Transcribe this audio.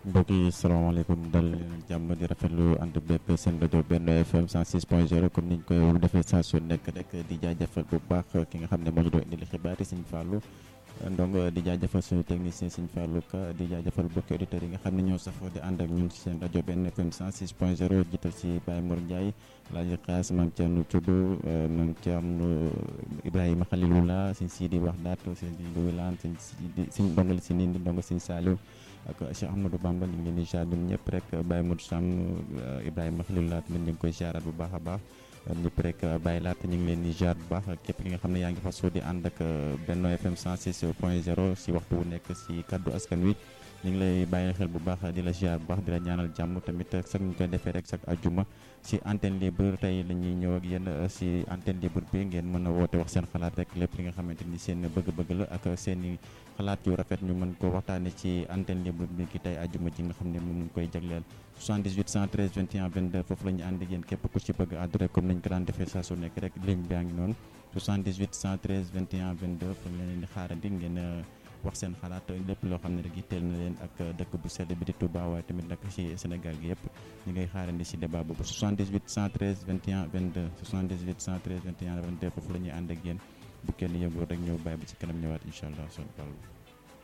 mbokk yi salaamaaleykum dal leen jàmm di rafetlu ànd bépp seen rajo Benno FM 106.0 comme niñ koy defee saa su nekk rek di jaajëfal bu baax ki nga xam ne moo ñu doon indil xibaar yi Sëñ Fallou ndongo di jaajëfal suñu technicien Sëñ Fallou Ka di jaajëfal bokki auditeurs yi nga xam ne ñoo safoo di ànd ak ñun ci seen rajo Benno FM 106.0 jiital si Baye Mor Ndiaye Laaji Xaas Maam Thierno Thioub Maam Thierno Ibrahima Khalilullah Sëñ Sidi Waxdaat Sëñ Wilaan Sëñ Sidi Sëñ ndongali si Nindi ndongo Sëñ Saliou ak Cheikh Ahmadou Bamba ñu ngi leen di jaar ñun ñëpp rek Baye Modou Sam Ibrahima Khalilullah tamit ñu ngi koy jaaraat bu baax a baax ñëpp rek bàyyi laata ñu ngi leen di jaar bu baax képp ki nga xam ne yaa ngi fa soo di ànd ak Benno FM 106 point 0 si waxtu wu nekk si kaddu askan wi ñu ngi lay bàyyi xel bu baax di la jaar bu baax di la ñaanal jàmm tamit sax ñu koy defee rek sax ajuma si antenne libre tey la ñuy ñëw ak yéen si antenne libre bi ngeen mën a woote wax seen xalaat rek lépp li nga xamante ni seen bëgg-bëgg la ak seen i xalaat yu rafet ñu mën ko waxtaane ci antenne libre bi ki tey ajuma ji nga xam ne moom ñu koy jagleel 78 113 21 22 foofu la ñu ànd ak yéen képp ku ci bëgg àddu rek comme nañ ko daan defee saa su nekk rek ligne baa ngi noonu 78 113 21 22 fa leen di xaarandi ngeen wax seen xalaat lépp loo xam ne rek yitteel na leen ak dëkk bu sell bi di Touba waaye tamit nag ci Sénégal gi yëpp ñu ngay xaarandi ci débat boobu 78 113 21 22 78 113 21 22 foofu la ñuy ànd ak yéen bu kenn yëngu rek ñëw bàyyi ba ci kanam ñëwaat incha allah